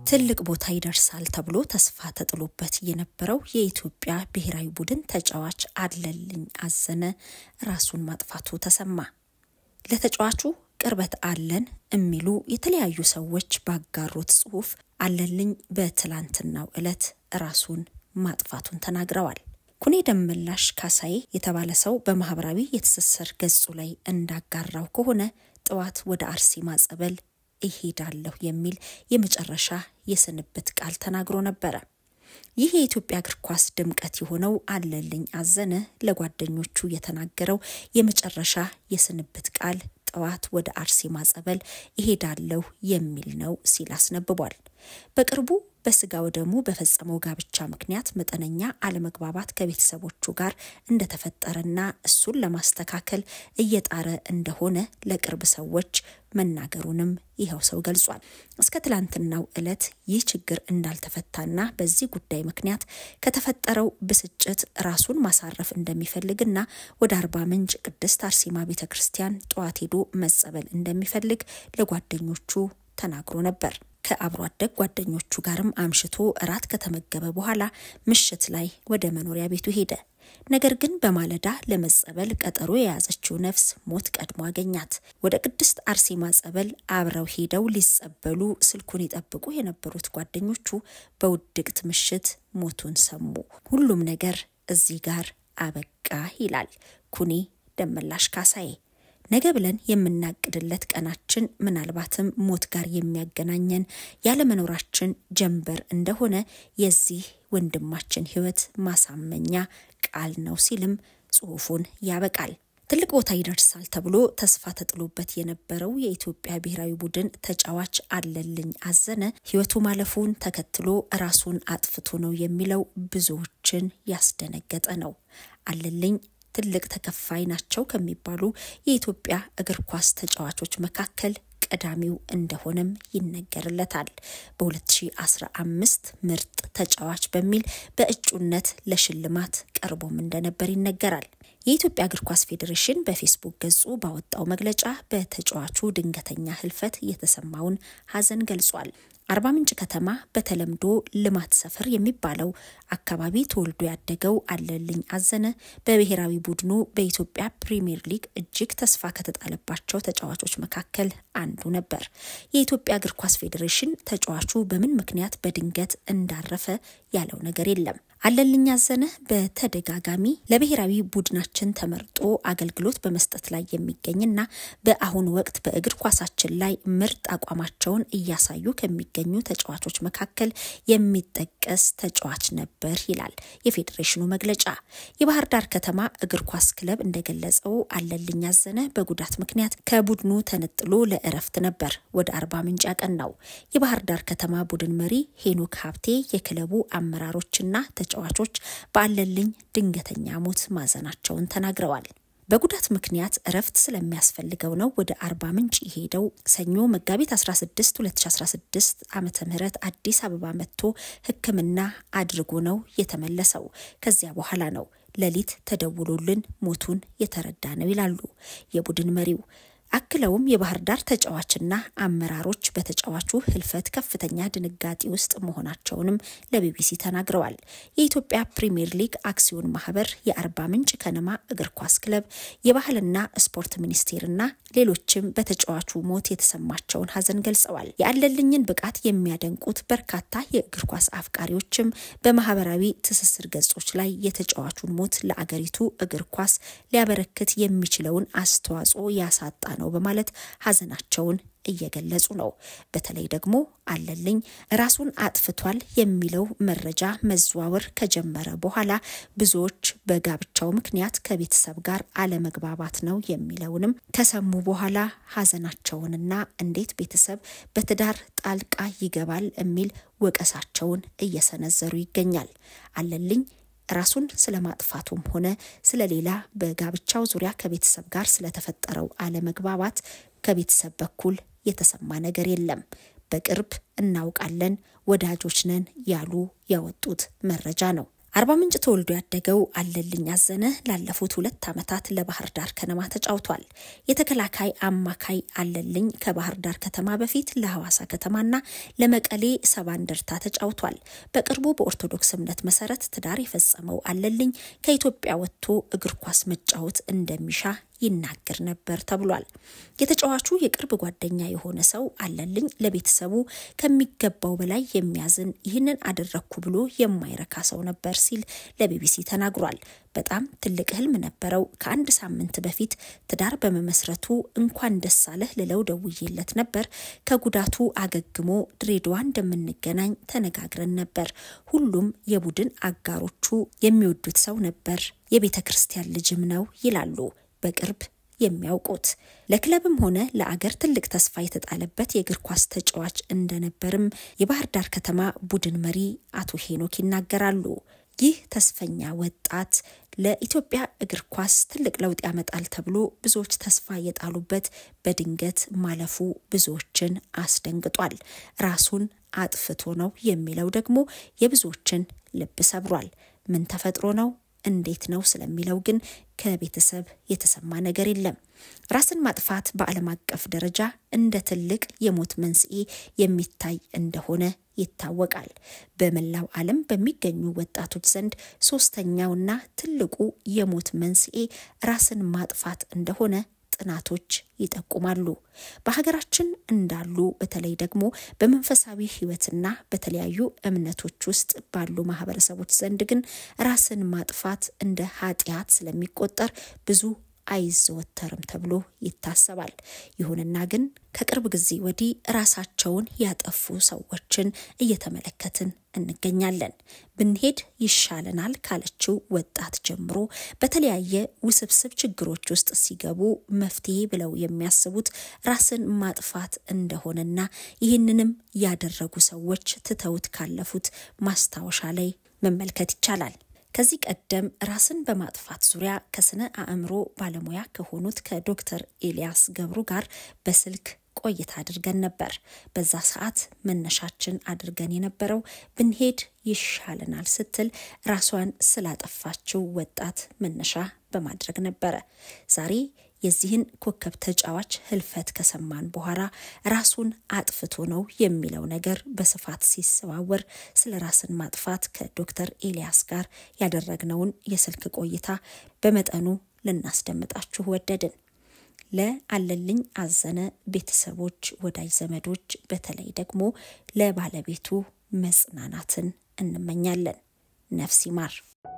ትልቅ ቦታ ይደርሳል ተብሎ ተስፋ ተጥሎበት የነበረው የኢትዮጵያ ብሔራዊ ቡድን ተጫዋች አለልኝ አዘነ ራሱን ማጥፋቱ ተሰማ። ለተጫዋቹ ቅርበት አለን የሚሉ የተለያዩ ሰዎች ባጋሩት ጽሑፍ አለልኝ በትላንትናው ዕለት ራሱን ማጥፋቱን ተናግረዋል። ኩኔ ደመላሽ ካሳዬ የተባለ ሰው በማህበራዊ የትስስር ገጹ ላይ እንዳጋራው ከሆነ ጠዋት ወደ አርሴማ ጸበል እሄዳለሁ የሚል የመጨረሻ የስንብት ቃል ተናግሮ ነበረ። ይህ የኢትዮጵያ እግር ኳስ ድምቀት የሆነው አለልኝ አዘነ ለጓደኞቹ የተናገረው የመጨረሻ የስንብት ቃል ጠዋት ወደ አርሴማ ጸበል እሄዳለሁ የሚል ነው ሲል አስነብቧል። በቅርቡ በስጋ ወደሙ በፈጸመው ጋብቻ ምክንያት መጠነኛ አለመግባባት ከቤተሰቦቹ ጋር እንደተፈጠረና እሱን ለማስተካከል እየጣረ እንደሆነ ለቅርብ ሰዎች መናገሩንም ይኸው ሰው ገልጿል። እስከ ትላንትናው ዕለት ይህ ችግር እንዳልተፈታና በዚህ ጉዳይ ምክንያት ከተፈጠረው ብስጭት ራሱን ማሳረፍ እንደሚፈልግና ወደ አርባ ምንጭ ቅድስት አርሴማ ቤተ ክርስቲያን ጠዋት ሄዶ መጸበል እንደሚፈልግ ለጓደኞቹ ተናግሮ ነበር። ከአብሮ አደግ ጓደኞቹ ጋርም አምሽቶ እራት ከተመገበ በኋላ ምሽት ላይ ወደ መኖሪያ ቤቱ ሄደ። ነገር ግን በማለዳ ለመጸበል ቀጠሮ የያዘችው ነፍስ ሞት ቀድሞ አገኛት። ወደ ቅድስት አርሴማ ጸበል አብረው ሄደው ሊጸበሉ ስልኩን ይጠብቁ የነበሩት ጓደኞቹ በውድቅት ምሽት ሞቱን ሰሙ። ሁሉም ነገር እዚህ ጋር አበቃ ይላል ኩኔ ደመላሽ ካሳዬ። ነገ ብለን የምናቅድለት ቀናችን ምናልባትም ሞት ጋር የሚያገናኘን ያለመኖራችን ጀንበር እንደሆነ የዚህ ወንድማችን ሕይወት ማሳመኛ ቃል ነው ሲልም ጽሑፉን ያበቃል። ትልቅ ቦታ ይደርሳል ተብሎ ተስፋ ተጥሎበት የነበረው የኢትዮጵያ ብሔራዊ ቡድን ተጫዋች አለልኝ አዘነ ሕይወቱ ማለፉን ተከትሎ ራሱን አጥፍቶ ነው የሚለው ብዙዎችን ያስደነገጠ ነው። አለልኝ ትልቅ ተከፋይ ናቸው ከሚባሉ የኢትዮጵያ እግር ኳስ ተጫዋቾች መካከል ቀዳሚው እንደሆነም ይነገርለታል። በ2015 ምርጥ ተጫዋች በሚል በእጩነት ለሽልማት ቀርቦም እንደነበር ይነገራል። የኢትዮጵያ እግር ኳስ ፌዴሬሽን በፌስቡክ ገጹ ባወጣው መግለጫ በተጫዋቹ ድንገተኛ ሕልፈት የተሰማውን ሐዘን ገልጿል። አርባ ምንጭ ከተማ በተለምዶ ልማት ሰፈር የሚባለው አካባቢ ተወልዶ ያደገው አለልኝ አዘነ በብሔራዊ ቡድኑ በኢትዮጵያ ፕሪምየር ሊግ እጅግ ተስፋ ከተጣለባቸው ተጫዋቾች መካከል አንዱ ነበር። የኢትዮጵያ እግር ኳስ ፌዴሬሽን ተጫዋቹ በምን ምክንያት በድንገት እንዳረፈ ያለው ነገር የለም። አለልኝ አዘነ በተደጋጋሚ ለብሔራዊ ቡድናችን ተመርጦ አገልግሎት በመስጠት ላይ የሚገኝና በአሁኑ ወቅት በእግር ኳሳችን ላይ ምርጥ አቋማቸውን እያሳዩ ከሚገኙ ተጫዋቾች መካከል የሚጠቀስ ተጫዋች ነበር ይላል የፌዴሬሽኑ መግለጫ። የባህር ዳር ከተማ እግር ኳስ ክለብ እንደገለጸው አለልኝ አዘነ በጉዳት ምክንያት ከቡድኑ ተነጥሎ ለእረፍት ነበር ወደ አርባ ምንጭ ያቀናው። የባህር ዳር ከተማ ቡድን መሪ ሄኖክ ሀብቴ የክለቡ አመራሮችና ተጫዋቾች በአለልኝ ድንገተኛ ሞት ማዘናቸውን ተናግረዋል። በጉዳት ምክንያት እረፍት ስለሚያስፈልገው ነው ወደ አርባ ምንጭ የሄደው። ሰኞ መጋቢት 16 2016 ዓመተ ምህረት አዲስ አበባ መጥቶ ሕክምና አድርጎ ነው የተመለሰው። ከዚያ በኋላ ነው ሌሊት ተደውሎልን ሞቱን የተረዳ ነው ይላሉ የቡድን መሪው። አክለውም የባህር ዳር ተጫዋችና አመራሮች በተጫዋቹ ህልፈት ከፍተኛ ድንጋጤ ውስጥ መሆናቸውንም ለቢቢሲ ተናግረዋል። የኢትዮጵያ ፕሪምየር ሊግ አክሲዮን ማህበር፣ የአርባ ምንጭ ከነማ እግር ኳስ ክለብ፣ የባህልና ስፖርት ሚኒስቴርና ሌሎችም በተጫዋቹ ሞት የተሰማቸውን ሀዘን ገልጸዋል። የአለልኝን ብቃት የሚያደንቁት በርካታ የእግር ኳስ አፍቃሪዎችም በማህበራዊ ትስስር ገጾች ላይ የተጫዋቹን ሞት ለአገሪቱ እግር ኳስ ሊያበረክት የሚችለውን አስተዋጽኦ ያሳጣ ነው በማለት ሀዘናቸውን እየገለጹ ነው። በተለይ ደግሞ አለልኝ ራሱን አጥፍቷል የሚለው መረጃ መዘዋወር ከጀመረ በኋላ ብዙዎች በጋብቻው ምክንያት ከቤተሰብ ጋር አለመግባባት ነው የሚለውንም ከሰሙ በኋላ ሀዘናቸውንና እንዴት ቤተሰብ በትዳር ጣልቃ ይገባል የሚል ወቀሳቸውን እየሰነዘሩ ይገኛል። አለልኝ ራሱን ስለ ማጥፋቱም ሆነ ስለ ሌላ በጋብቻው ዙሪያ ከቤተሰብ ጋር ስለተፈጠረው አለመግባባት ከቤተሰብ በኩል የተሰማ ነገር የለም። በቅርብ እናውቃለን፣ ወዳጆች ነን ያሉ ያወጡት መረጃ ነው። አርባ ምንጭ ተወልዶ ያደገው አለልኝ አዘነ ላለፉት ሁለት ዓመታት ለባህር ዳር ከነማ ተጫውቷል። የተከላካይ አማካይ አለልኝ ከባህር ዳር ከተማ በፊት ለሐዋሳ ከተማና ለመቀሌ ሰባ እንደርታ ተጫውቷል። በቅርቡ በኦርቶዶክስ እምነት መሰረት ትዳር የፈጸመው አለልኝ ከኢትዮጵያ ወጥቶ እግር ኳስ መጫወት እንደሚሻ ይናገር ነበር ተብሏል። የተጫዋቹ የቅርብ ጓደኛ የሆነ ሰው አለልኝ ለቤተሰቡ ከሚገባው በላይ የሚያዝን ይህንን አደረግኩ ብሎ የማይረካ ሰው ነበር ሲል ለቢቢሲ ተናግሯል። በጣም ትልቅ ህልም ነበረው። ከአንድ ሳምንት በፊት ትዳር በመመስረቱ እንኳን ደስ አለህ ልለው ደውዬለት ነበር። ከጉዳቱ አገግሞ ድሬዳዋ እንደምንገናኝ ተነጋግረን ነበር። ሁሉም የቡድን አጋሮቹ የሚወዱት ሰው ነበር። የቤተ ክርስቲያን ልጅም ነው ይላሉ በቅርብ የሚያውቁት ለክለብም ሆነ ለአገር ትልቅ ተስፋ የተጣለበት የእግር ኳስ ተጫዋች እንደነበርም የባህር ዳር ከተማ ቡድን መሪ አቶ ሄኖክ ይናገራሉ። ይህ ተስፈኛ ወጣት ለኢትዮጵያ እግር ኳስ ትልቅ ለውጥ ያመጣል ተብሎ ብዙዎች ተስፋ የጣሉበት በድንገት ማለፉ ብዙዎችን አስደንግጧል። ራሱን አጥፍቶ ነው የሚለው ደግሞ የብዙዎችን ልብ ሰብሯል። ምን ተፈጥሮ ነው እንዴት ነው ስለሚለው ግን ከቤተሰብ የተሰማ ነገር የለም። ራስን ማጥፋት በዓለም አቀፍ ደረጃ እንደ ትልቅ የሞት መንስኤ የሚታይ እንደሆነ ይታወቃል። በመላው ዓለም በሚገኙ ወጣቶች ዘንድ ሶስተኛውና ትልቁ የሞት መንስኤ ራስን ማጥፋት እንደሆነ ጥናቶች ይጠቁማሉ። በሀገራችን እንዳሉ በተለይ ደግሞ በመንፈሳዊ ሕይወትና በተለያዩ እምነቶች ውስጥ ባሉ ማህበረሰቦች ዘንድ ግን ራስን ማጥፋት እንደ ኃጢአት ስለሚቆጠር ብዙ አይዘወተርም ተብሎ ይታሰባል። ይሁንና ግን ከቅርብ ጊዜ ወዲህ ራሳቸውን ያጠፉ ሰዎችን እየተመለከትን እንገኛለን። ብንሄድ ይሻለናል ካለችው ወጣት ጀምሮ በተለያየ ውስብስብ ችግሮች ውስጥ ሲገቡ መፍትሄ ብለው የሚያስቡት ራስን ማጥፋት እንደሆነና ይህንንም ያደረጉ ሰዎች ትተውት ካለፉት ማስታወሻ ላይ መመልከት ይቻላል። ከዚህ ቀደም ራስን በማጥፋት ዙሪያ ከስነ አእምሮ ባለሙያ ከሆኑት ከዶክተር ኤልያስ ገብሩ ጋር በስልክ ቆይታ አድርገን ነበር። በዛ ሰዓት መነሻችን አድርገን የነበረው ብንሄድ ይሻለናል ስትል ራሷን ስላጠፋችው ወጣት መነሻ በማድረግ ነበረ። ዛሬ የዚህን ኮከብ ተጫዋች ህልፈት ከሰማን በኋላ ራሱን አጥፍቶ ነው የሚለው ነገር በስፋት ሲሰዋወር ስለ ራስን ማጥፋት ከዶክተር ኤልያስ ጋር ያደረግነውን የስልክ ቆይታ በመጠኑ ልናስደምጣችሁ ወደድን። ለአለልኝ አዘነ ቤተሰቦች፣ ወዳጅ ዘመዶች፣ በተለይ ደግሞ ለባለቤቱ መጽናናትን እንመኛለን። ነፍስ ይማር።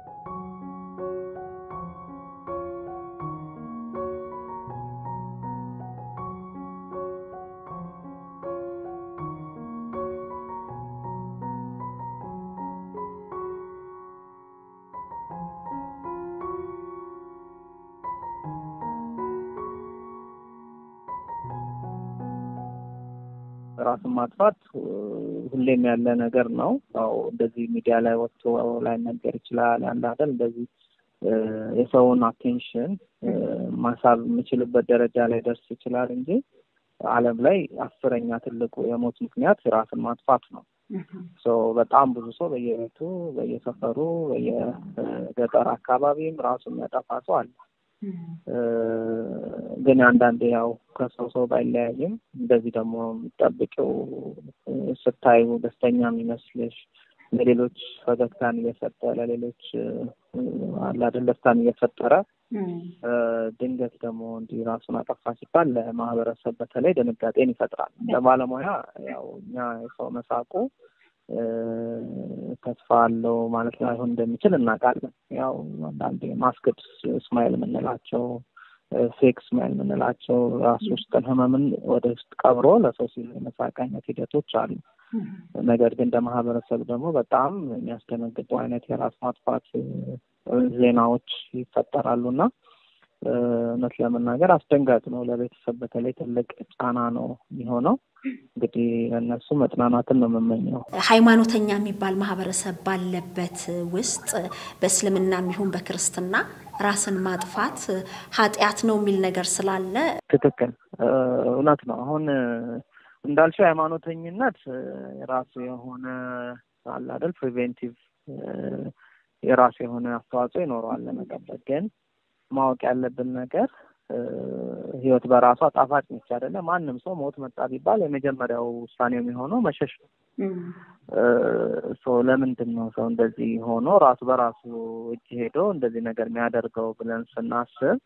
ራስን ማጥፋት ሁሌም ያለ ነገር ነው። ያው እንደዚህ ሚዲያ ላይ ወጥቶ ላይ ነገር ይችላል አንድ አይደል እንደዚህ የሰውን አቴንሽን ማሳብ የምችልበት ደረጃ ላይ ደርስ ይችላል እንጂ ዓለም ላይ አስረኛ ትልቁ የሞት ምክንያት ራስን ማጥፋት ነው። በጣም ብዙ ሰው በየቤቱ በየሰፈሩ በየገጠር አካባቢም ራሱን የሚያጠፋ ሰው አለ። ግን አንዳንዴ ያው ከሰው ሰው ባይለያይም እንደዚህ ደግሞ የሚጠብቂው ስታዩ ደስተኛ የሚመስልሽ ለሌሎች ፈገግታን እየሰጠ ለሌሎች አላደን ደስታን እየፈጠረ ድንገት ደግሞ እንዲህ ራሱን አጠፋ ሲባል ለማህበረሰብ በተለይ ድንጋጤን ይፈጥራል። ለባለሙያ ያው እኛ የሰው መሳቁ ተስፋ አለው ማለት ላይሆን እንደሚችል እናውቃለን። ያው አንዳንዴ ማስክድ ስማይል የምንላቸው ፌክ ስማይል የምንላቸው ራሱ ውስጥን ህመምን ወደ ውስጥ ቀብሮ ለሰው ሲል የመሳቅ አይነት ሂደቶች አሉ። ነገር ግን እንደ ማህበረሰብ ደግሞ በጣም የሚያስደነግጡ አይነት የራስ ማጥፋት ዜናዎች ይፈጠራሉ እና እውነት ለመናገር አስደንጋጭ ነው። ለቤተሰብ በተለይ ትልቅ ጫና ነው የሚሆነው። እንግዲህ እነሱ መጽናናትን ነው የምመኘው። ሃይማኖተኛ የሚባል ማህበረሰብ ባለበት ውስጥ በእስልምናም ይሁን በክርስትና ራስን ማጥፋት ኃጢአት ነው የሚል ነገር ስላለ ትክክል፣ እውነት ነው። አሁን እንዳልሽው ሃይማኖተኝነት የራሱ የሆነ አለ አይደል ፕሪቬንቲቭ የራሱ የሆነ አስተዋጽኦ ይኖረዋል ለመጠበቅ። ግን ማወቅ ያለብን ነገር ህይወት በራሷ ጣፋጭ ነች አይደለ? ማንም ሰው ሞት መጣ ቢባል የመጀመሪያው ውሳኔው የሚሆነው መሸሽ ነው። ለምንድን ነው ሰው እንደዚህ ሆኖ ራሱ በራሱ እጅ ሄዶ እንደዚህ ነገር የሚያደርገው ብለን ስናስብ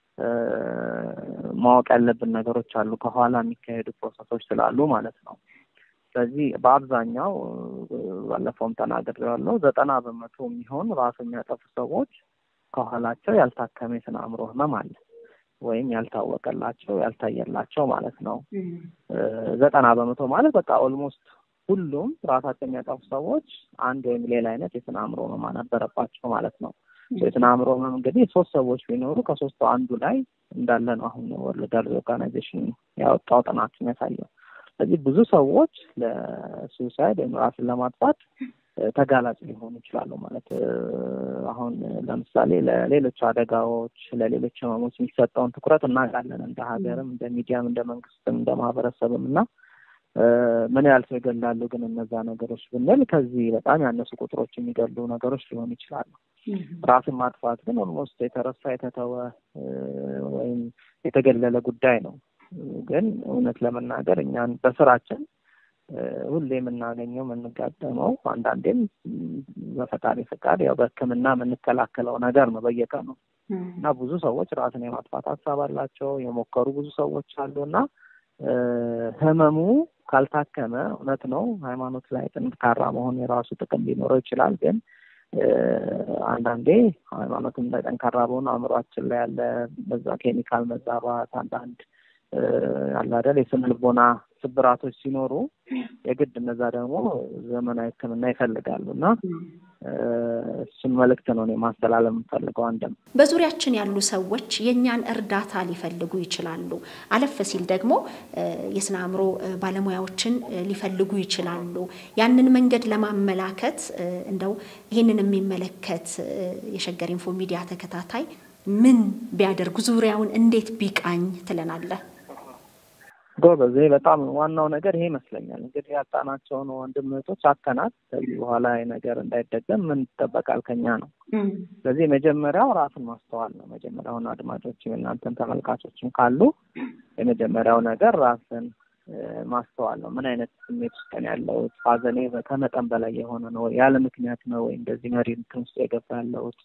ማወቅ ያለብን ነገሮች አሉ፣ ከኋላ የሚካሄዱ ፕሮሰሶች ስላሉ ማለት ነው። ስለዚህ በአብዛኛው ባለፈውም ተናግሬዋለሁ፣ ዘጠና በመቶ የሚሆን ራሱ የሚያጠፉ ሰዎች ከኋላቸው ያልታከመ የስነ አእምሮ ህመም አለ ወይም ያልታወቀላቸው ያልታየላቸው ማለት ነው። ዘጠና በመቶ ማለት በቃ ኦልሞስት ሁሉም ራሳቸው የሚያጠፉ ሰዎች አንድ ወይም ሌላ አይነት የስነ አእምሮ ህመም ነበረባቸው ማለት ነው። የስነ አእምሮ ህመም እንግዲህ ሶስት ሰዎች ቢኖሩ ከሶስቱ አንዱ ላይ እንዳለ ነው አሁን ወርልድ ሄልዝ ኦርጋናይዜሽን ያወጣው ጥናት የሚያሳየው። ስለዚህ ብዙ ሰዎች ለሱሳይድ ወይም ራስን ለማጥፋት ተጋላጭ ሊሆኑ ይችላሉ ማለት አሁን ለምሳሌ ለሌሎች አደጋዎች፣ ለሌሎች ህመሞች የሚሰጠውን ትኩረት እናውቃለን እንደ ሀገርም፣ እንደ ሚዲያም፣ እንደ መንግስትም፣ እንደ ማህበረሰብም እና ምን ያህል ሰው ይገላሉ ግን እነዛ ነገሮች ብንል ከዚህ በጣም ያነሱ ቁጥሮች የሚገሉ ነገሮች ሊሆኑ ይችላሉ። ራስን ማጥፋት ግን ኦልሞስት የተረሳ የተተወ ወይም የተገለለ ጉዳይ ነው። ግን እውነት ለመናገር እኛን በስራችን ሁሌ የምናገኘው የምንጋጠመው አንዳንዴም በፈጣሪ ፈቃድ ያው በሕክምና የምንከላከለው ነገር ነው በየቀኑ እና ብዙ ሰዎች ራስን የማጥፋት ሀሳብ አላቸው። የሞከሩ ብዙ ሰዎች አሉ እና ህመሙ ካልታከመ እውነት ነው ሃይማኖት ላይ ጠንካራ መሆን የራሱ ጥቅም ሊኖረው ይችላል። ግን አንዳንዴ ሃይማኖትም ላይ ጠንካራ በሆነ አእምሯችን ላይ ያለ በዛ ኬሚካል መዛባት አንዳንድ አለ አይደል የስነ ልቦና ስብራቶች ሲኖሩ የግድ እነዛ ደግሞ ዘመናዊ ሕክምና ይፈልጋሉ እና እሱን መልእክት ነው እኔ ማስተላለፍ የምፈልገው። አንድም በዙሪያችን ያሉ ሰዎች የእኛን እርዳታ ሊፈልጉ ይችላሉ። አለፍ ሲል ደግሞ የስነ አእምሮ ባለሙያዎችን ሊፈልጉ ይችላሉ። ያንን መንገድ ለማመላከት እንደው ይህንን የሚመለከት የሸገር ኢንፎ ሚዲያ ተከታታይ ምን ቢያደርጉ ዙሪያውን እንዴት ቢቃኝ ትለናለህ? ጎበዝ፣ በጣም ዋናው ነገር ይሄ ይመስለኛል። እንግዲህ ያጣናቸውን ወንድም እህቶች አተናት ከዚህ በኋላ ነገር እንዳይደገም ምን ይጠበቃል ከኛ ነው። ስለዚህ የመጀመሪያው ራስን ማስተዋል ነው። መጀመሪያውን አድማጮችም እናንተን ተመልካቾችም ካሉ የመጀመሪያው ነገር ራስን ማስተዋል ነው። ምን አይነት ስሜት ውስጥ ነው ያለሁት? ሐዘኔ ከመጠን በላይ የሆነ ነው ወይ? ያለ ምክንያት ነው ወይ እንደዚህ መሪ እንትን ውስጥ የገባ ያለሁት?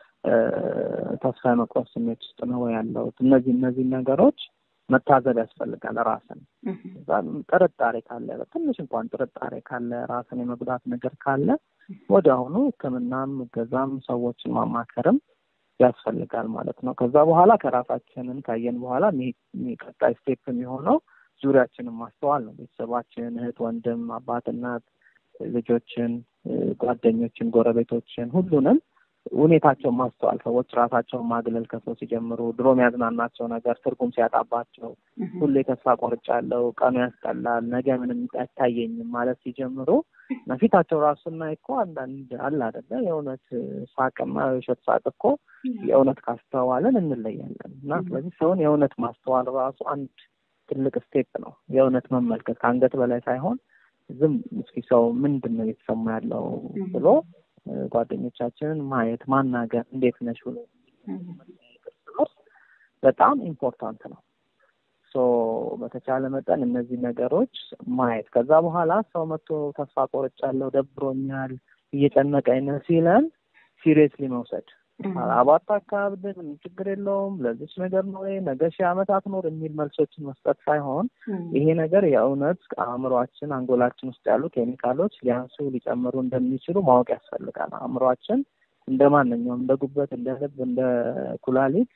ተስፋ የመቁረጥ ስሜት ውስጥ ነው ወይ ያለሁት? እነዚህ እነዚህ ነገሮች መታዘብ ያስፈልጋል። ራስን ጥርጣሬ ካለ ትንሽ እንኳን ጥርጣሬ ካለ ራስን የመጉዳት ነገር ካለ ወዲያውኑ ሕክምናም እገዛም ሰዎችን ማማከርም ያስፈልጋል ማለት ነው። ከዛ በኋላ ከራሳችንን ካየን በኋላ ቀጣይ ስቴፕ የሚሆነው ዙሪያችንን ማስተዋል ነው። ቤተሰባችን፣ እህት፣ ወንድም፣ አባት፣ እናት፣ ልጆችን፣ ጓደኞችን፣ ጎረቤቶችን ሁሉንም ሁኔታቸውን ማስተዋል። ሰዎች ራሳቸውን ማግለል ከሰው ሲጀምሩ ድሮ የሚያዝናናቸው ነገር ትርጉም ሲያጣባቸው ሁሌ ተስፋ ቆርጫለሁ፣ ቀኑ ያስጠላል፣ ነገ ምንም አይታየኝም ማለት ሲጀምሩ እና ፊታቸው ራሱ ስናይ እኮ አንዳንድ አለ አይደለ የእውነት ሳቅና የውሸት ሳቅ እኮ የእውነት ካስተዋልን እንለያለን። እና ስለዚህ ሰውን የእውነት ማስተዋል ራሱ አንድ ትልቅ ስቴፕ ነው። የእውነት መመልከት ከአንገት በላይ ሳይሆን ዝም እስኪ ሰው ምንድን ነው እየተሰማ ያለው ብሎ ጓደኞቻችንን ማየት ማናገር፣ እንዴት ነሽ ብሎ በጣም ኢምፖርታንት ነው። ሶ በተቻለ መጠን እነዚህ ነገሮች ማየት ከዛ በኋላ ሰው መጥቶ ተስፋ ቆርጫለሁ፣ ደብሮኛል፣ እየጨነቀኝ ነው ሲለን ሲሪየስሊ መውሰድ አባት አካባቢ ምንም ችግር የለውም ለዚች ነገር ነው ወይ ነገ ሺህ ዓመት አትኖር የሚል መልሶችን መስጠት ሳይሆን ይሄ ነገር የእውነት አእምሯችን አንጎላችን ውስጥ ያሉ ኬሚካሎች ሊያንሱ ሊጨምሩ እንደሚችሉ ማወቅ ያስፈልጋል። አእምሯችን እንደ ማንኛውም እንደ ጉበት፣ እንደ ልብ፣ እንደ ኩላሊት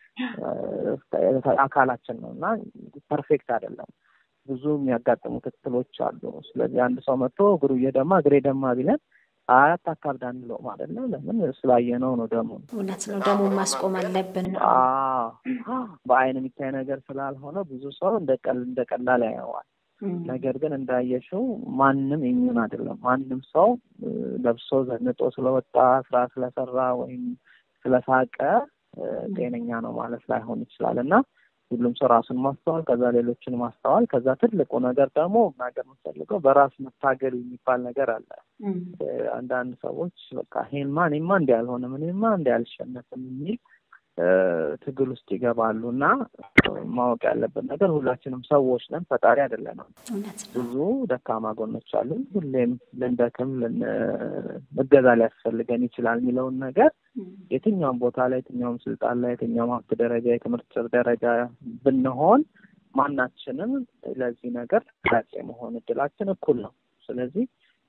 አካላችን ነው እና ፐርፌክት አይደለም። ብዙ የሚያጋጥሙ ክትትሎች አሉ። ስለዚህ አንድ ሰው መጥቶ እግሩ እየደማ እግሬ ደማ ቢለን አያት አካብዳ አንለውም አይደለም። ለምን ስላየነው ነው። ደሙ እውነት ነው። ደሙን ማስቆም አለብን። በአይን የሚታይ ነገር ስላልሆነ ብዙ ሰው እንደ እንደ ቀላል ያየዋል። ነገር ግን እንዳየሽው ማንም ኢሚዩን አይደለም። ማንም ሰው ለብሶ ዘንጦ ስለወጣ ስራ ስለሰራ ወይም ስለሳቀ ጤነኛ ነው ማለት ላይሆን ይችላል እና ሁሉም ሰው ራሱን ማስተዋል፣ ከዛ ሌሎችን ማስተዋል፣ ከዛ ትልቁ ነገር ደግሞ ነገር የምፈልገው በራስ መታገል የሚባል ነገር አለ። አንዳንድ ሰዎች በቃ ይሄንማ እኔማ እንዲህ አልሆንም እኔማ እንዲህ አልሸነፍም የሚል ትግል ውስጥ ይገባሉ እና ማወቅ ያለብን ነገር ሁላችንም ሰዎች ነን፣ ፈጣሪ አይደለንም። ብዙ ደካማ ጎኖች አሉን። ሁሌም ልንደክም እገዛ ሊያስፈልገን ይችላል የሚለውን ነገር የትኛውም ቦታ ላይ የትኛውም ስልጣን ላይ የትኛውም ሀብት ደረጃ የትምህርት ደረጃ ብንሆን ማናችንም ለዚህ ነገር ተጋጭ የመሆን እድላችን እኩል ነው። ስለዚህ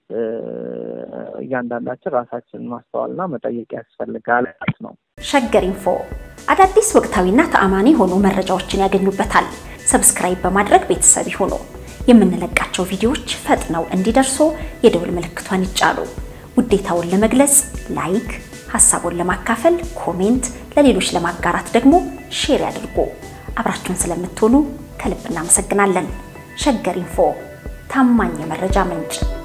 እያንዳንዳችን ራሳችንን ማስተዋልና መጠየቅ ያስፈልጋል ማለት ነው። ሸገር ኢንፎ አዳዲስ ወቅታዊና ተአማኒ የሆኑ መረጃዎችን ያገኙበታል። ሰብስክራይብ በማድረግ ቤተሰብ ይሁኑ። የምንለቃቸው ቪዲዮዎች ፈጥነው እንዲደርሱ የደውል ምልክቷን ይጫኑ። ውዴታውን ለመግለጽ ላይክ፣ ሀሳቡን ለማካፈል ኮሜንት፣ ለሌሎች ለማጋራት ደግሞ ሼር ያድርጉ። አብራችሁን ስለምትሆኑ ከልብ እናመሰግናለን። ሸገር ኢንፎ ታማኝ የመረጃ ምንጭ